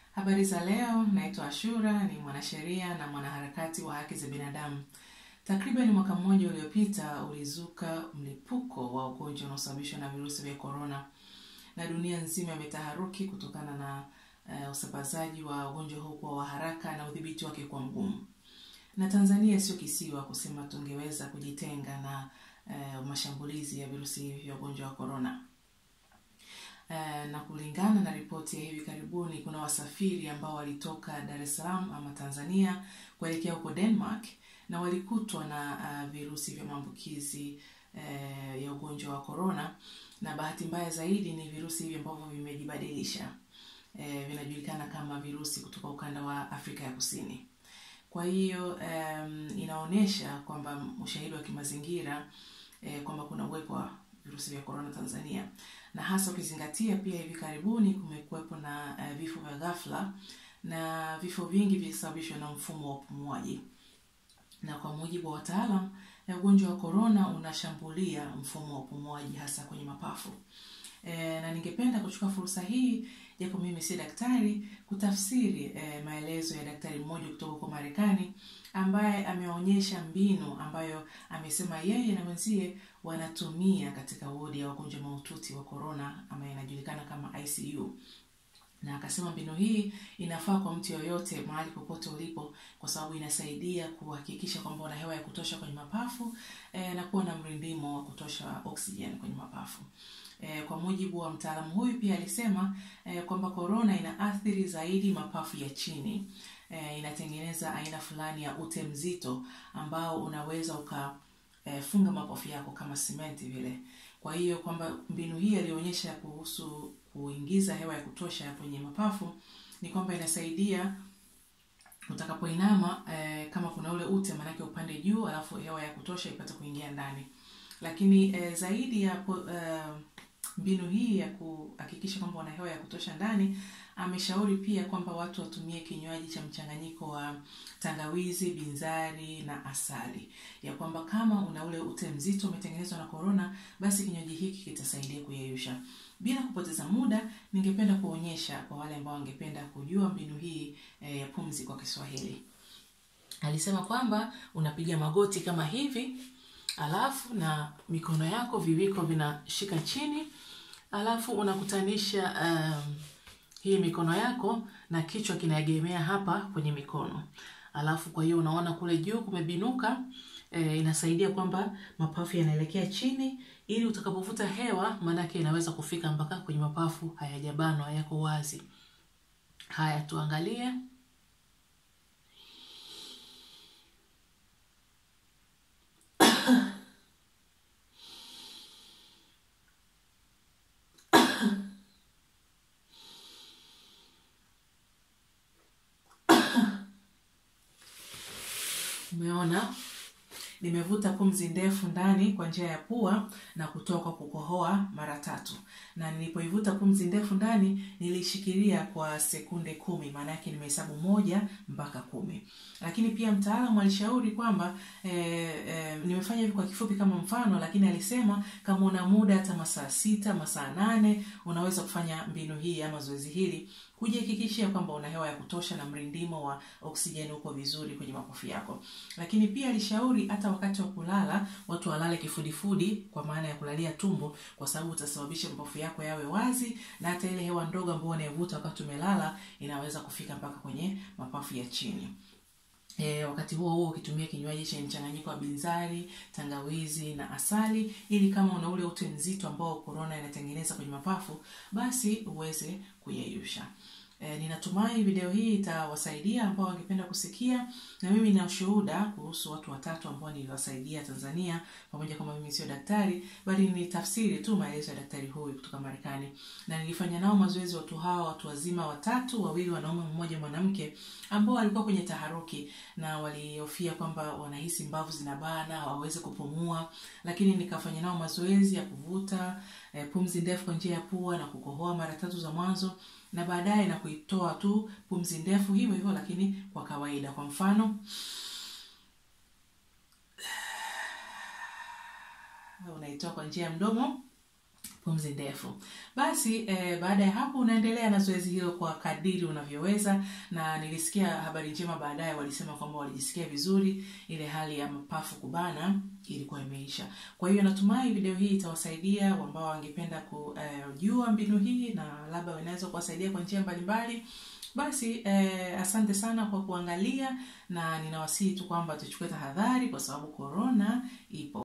Habari za leo, naitwa Ashura, ni mwanasheria na mwanaharakati wa haki za binadamu. Takriban mwaka mmoja uliopita ulizuka mlipuko wa ugonjwa unaosababishwa na virusi vya korona, na dunia nzima imetaharuki kutokana na uh, usambazaji wa ugonjwa huu kwa wa haraka na udhibiti wake kuwa mgumu. Na Tanzania sio kisiwa kusema tungeweza kujitenga na uh, mashambulizi ya virusi hivi vya ugonjwa wa korona. Uh, na kulingana na ripoti ya hivi karibuni, kuna wasafiri ambao walitoka Dar es Salaam ama Tanzania kuelekea huko Denmark na walikutwa na uh, virusi vya maambukizi uh, ya ugonjwa wa korona, na bahati mbaya zaidi ni virusi hivi ambavyo vimejibadilisha, uh, vinajulikana kama virusi kutoka ukanda wa Afrika ya Kusini. Kwa hiyo um, inaonyesha kwamba ushahidi wa kimazingira eh, kwamba kuna uwepo wa virusi vya korona Tanzania, na hasa ukizingatia pia hivi karibuni kumekuwepo na uh, vifo vya ghafla na vifo vingi vilisababishwa na mfumo wa upumuaji, na kwa mujibu wa wataalam, ugonjwa wa korona unashambulia mfumo wa upumuaji hasa kwenye mapafu. E, na ningependa kuchukua fursa hii japo mimi si daktari kutafsiri e, maelezo ya daktari mmoja kutoka huko Marekani ambaye ameonyesha mbinu ambayo amesema yeye na wenzie wanatumia katika wodi ya wagonjwa mahututi wa korona ambayo inajulikana kama ICU na akasema mbinu hii inafaa kwa mtu yoyote mahali popote ulipo, kwa sababu inasaidia kuhakikisha kwamba una hewa ya kutosha kwenye mapafu e, na kuwa na mrindimo wa kutosha oxygen kwenye mapafu. E, kwa mujibu wa mtaalamu huyu pia alisema e, kwamba korona inaathiri zaidi mapafu ya chini. E, inatengeneza aina fulani ya ute mzito ambao unaweza ukafunga e, mapafu yako kama simenti vile. Kwa hiyo kwamba mbinu hii alionyesha kuhusu kuingiza hewa ya kutosha kwenye mapafu ni kwamba inasaidia utakapoinama eh, kama kuna ule ute manake upande juu, alafu hewa ya kutosha ipate kuingia ndani. Lakini eh, zaidi ya eh, mbinu hii ya kuhakikisha kwamba wana hewa ya kutosha ndani, ameshauri pia kwamba watu watumie kinywaji cha mchanganyiko wa tangawizi, binzari na asali, ya kwamba kama una ule ute mzito umetengenezwa na korona, basi kinywaji hiki kitasaidia kuyeyusha. Bila kupoteza muda, ningependa kuonyesha kwa wale ambao wangependa kujua mbinu hii e, ya pumzi kwa Kiswahili. Alisema kwamba unapiga magoti kama hivi, alafu na mikono yako viwiko vinashika chini, alafu unakutanisha um, hii mikono yako na kichwa kinaegemea hapa kwenye mikono, alafu kwa hiyo unaona kule juu kumebinuka. E, inasaidia kwamba mapafu yanaelekea chini ili utakapovuta hewa maanake inaweza kufika mpaka kwenye mapafu, hayajabanwa yako wazi. Haya, tuangalie. Umeona? Nimevuta pumzi ndefu ndani kwa njia ya pua na kutoka kukohoa mara tatu, na nilipoivuta pumzi ndefu ndani nilishikilia kwa sekunde kumi, maana yake nimehesabu moja mpaka kumi. Lakini pia mtaalamu alishauri kwamba e, e, nimefanya hivi kwa kifupi kama mfano, lakini alisema kama una muda hata masaa sita masaa nane unaweza kufanya mbinu hii ama zoezi hili kujihakikishia kwamba una hewa ya kutosha na mrindimo wa oksijeni uko vizuri kwenye mapafu yako. Lakini pia alishauri hata wakati wa kulala watu walale kifudifudi, kwa maana ya kulalia tumbo, kwa sababu utasababisha mapafu yako yawe wazi, na hata ile hewa ndogo ambayo unaivuta wakati umelala inaweza kufika mpaka kwenye mapafu ya chini. E, wakati huo huo ukitumia kinywaji chenye mchanganyiko wa binzari, tangawizi na asali, ili kama una ule ute mzito ambao korona inatengeneza kwenye mapafu, basi uweze kuyeyusha. E, ninatumai video hii itawasaidia ambao wangependa kusikia, na mimi nina ushuhuda kuhusu watu watatu ambao niliwasaidia Tanzania, pamoja kama mimi sio daktari, bali ni tafsiri tu maelezo ya daktari huyu kutoka Marekani, na nilifanya nao mazoezi watu hawa, watu wazima watatu, wawili wanaume, mmoja mwanamke, ambao walikuwa kwenye taharuki na walihofia kwamba wanahisi mbavu zinabana, hawawezi kupumua, lakini nikafanya nao mazoezi ya kuvuta e, pumzi ndefu kwa njia ya pua na kukohoa mara tatu za mwanzo na baadaye na kuitoa tu pumzi ndefu hivyo hivyo, lakini kwa kawaida. Kwa mfano, unaitoa kwa njia ya mdomo pumzi ndefu. Basi eh, baada ya hapo unaendelea na zoezi hilo kwa kadiri unavyoweza, na nilisikia habari njema baadaye, walisema kwamba walijisikia vizuri, ile hali ya mapafu kubana ilikuwa imeisha. Kwa hiyo natumai video hii itawasaidia ambao wangependa kujua eh, mbinu hii na labda inaweza kuwasaidia kwa njia mbalimbali. Basi eh, asante sana kwa kuangalia, na ninawasihi tu kwamba tuchukue tahadhari kwa sababu korona ipo.